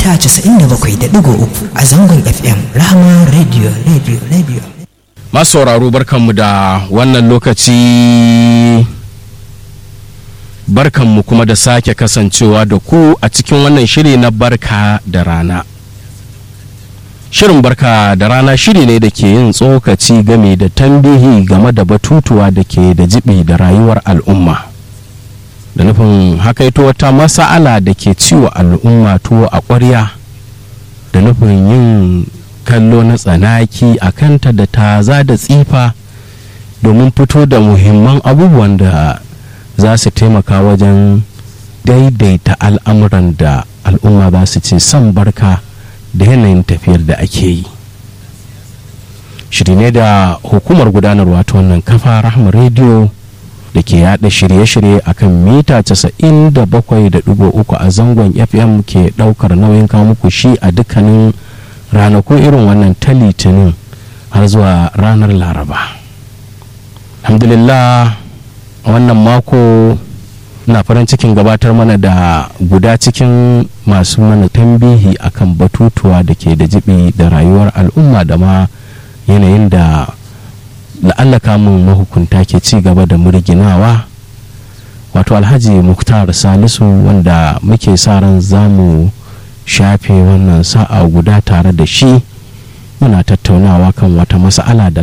mita 97.3 a zangon FM Rahama Radio Radio Radio. masu sauraro barkanmu da wannan lokaci barkanmu kuma da sake kasancewa da ku a cikin wannan shiri na barka da rana shirin barka da rana shiri ne da ke yin tsokaci game da tambihi game da batutuwa da ke da jibi da rayuwar al'umma da nufin hakaito wata masa'ala da ke ciwo al'umma tuwo a ƙwarya da nufin yin kallo na tsanaki a kanta da taza da tsifa domin fito da muhimman abubuwan da za su taimaka wajen daidaita al'amuran da al'umma za su ce son barka da yanayin tafiyar da ake yi shiri ne da hukumar gudanarwa ta wannan kafa rahama rediyo da ke yada shirye-shirye akan mita 97.3 a zangon fm ke daukar nauyin kawo muku shi a dukkanin ranakun irin wannan ta litinin har zuwa ranar laraba alhamdulillah wannan mako na farin cikin gabatar mana da guda cikin masu mana tambihi akan batutuwa da ke da jibi da rayuwar al'umma da ma yanayin da la'alla kamun mahukunta ke ci gaba da murginawa wato alhaji muktar salisu wanda muke sa ran zamu shafe wannan sa'a guda tare da shi muna tattaunawa kan wata mas'ala da